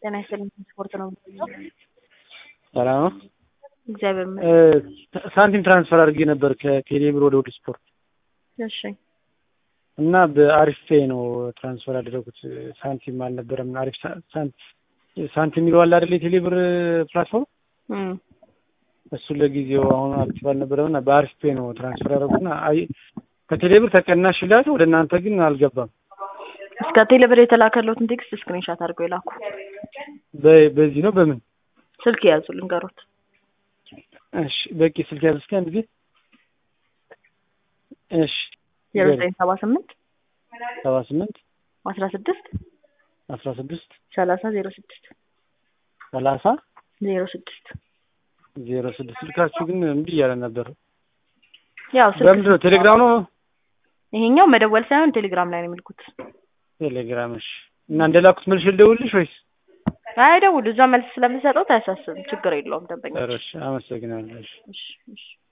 ጤና ይስጥልኝ ስፖርት ነው ሰላም ነው። እግዚአብሔር ይመስገን። ሳንቲም ትራንስፈር አድርጌ ነበር ከቴሌ ብር ወደ ውድ ስፖርት እሺ እና በአሪፍ ፔይ ነው ትራንስፈር ያደረጉት። ሳንቲም አልነበረም። አሪፍ ሳ- ሳንት- ሳንቲም የሚለው አለ አይደል? የቴሌ ብር ፕላትፎርም እም፣ እሱ ለጊዜው አሁን አክቲቭ አልነበረም እና በአሪፍ ፔይ ነው ትራንስፈር ያደረጉትና አይ ከቴሌ ብር ተቀናሽ ይላል፣ ወደ እናንተ ግን አልገባም። እስከ ቴሌብር የተላከለትን ቴክስት ስክሪንሻት አድርገው የላኩ። በ- በዚህ ነው በምን ስልክ የያዙ ልንገሮት። እሺ በቂ ስልክ ያዝ እስኪ አንድ ጊዜ እሺ ዜሮ ዘጠኝ ሰባ ስምንት ሰባ ስምንት አስራ ስድስት አስራ ስድስት ሰላሳ ዜሮ ስድስት ሰላሳ ዜሮ ስድስት ዜሮ ስድስት ስልካችሁ ግን እምቢ እያለ ነበር። ያው ስልክ በምንድን ነው ቴሌግራም ነው ይሄኛው መደወል ሳይሆን ቴሌግራም ላይ ነው የሚልኩት። ቴሌግራም እሺ እና እንደላኩት መልሽ ልደውልሽ ወይስ አይደውሉ እዛ መልስ ስለምሰጠው አያሳስብም። ችግር የለውም ደንበኛ። ኧረ እሺ አመሰግናለሁ እሺ እሺ እሺ